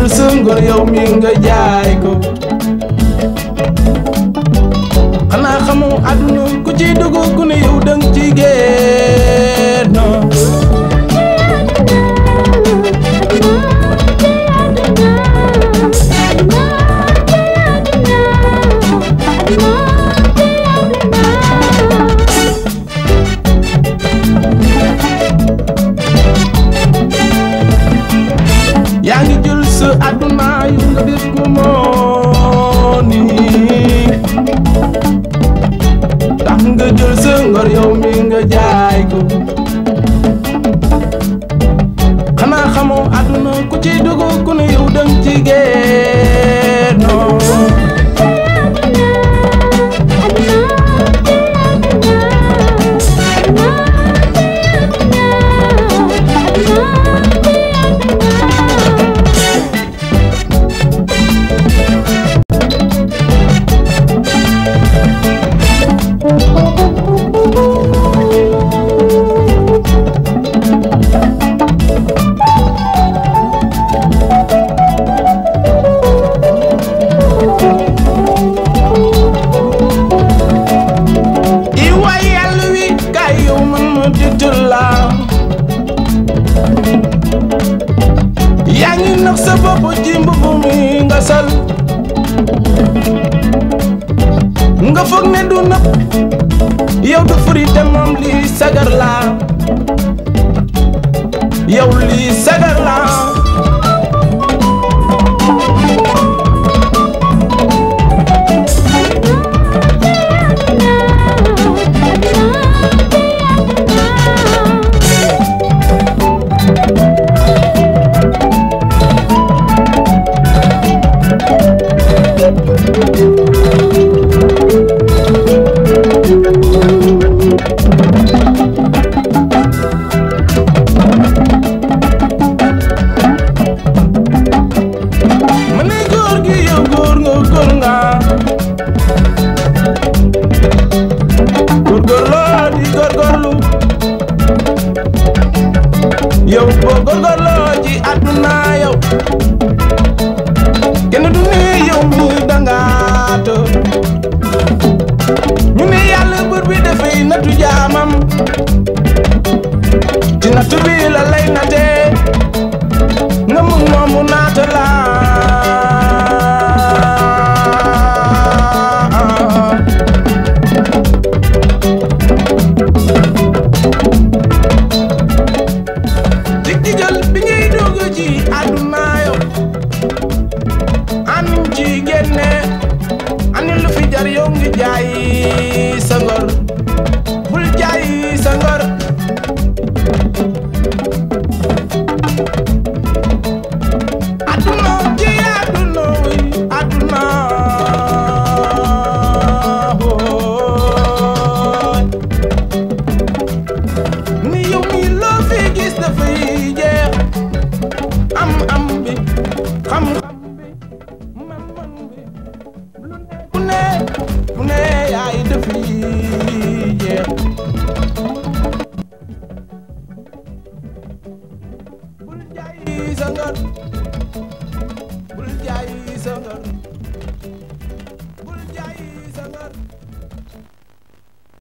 sa ngor yow mi nga jaay ko xanaa xamoo àdduna ku ci dugg ku ne yow dang ci génn yaa ngi jël sa àdduna yu nga def ko moo nii tax nga jël sa ngor yow mi nga jaay ko xanaa xamoo àdduna ku ci dugg ku ne yow dang ci génnoo i waay yàlla wi kaay yow man ma dëttal la yaa ngi nax sa bopp ci mbubb mi nga sol nga foog ne du nëpp yow du furi te moom lii sagar la yow lii sagar la ma ne góor gi yow góor nga góor nga góorgóorloo di góorgóorlu yow boo góorgóorloo ci àdduna yow kenn du ne yow mi dangaat ñu ne yàlla bër bi dafay nattu jaamam ci nattu bi la lay natee nga mun moom mu naata la dig digal bi ngay dugg ci àdduna yow anuñ ci génne ani lu fi jar yow ngi jaay sa ngor bul jaay sa ngor aduna ci aduna wi aduna hooy ni yow mi loo fi gis dafay jeex am am bi xam-xam bi man-man bi lu ne ku ne ku ne yaay dafay jeex bul jaay sa ngor bul jaay sa ngor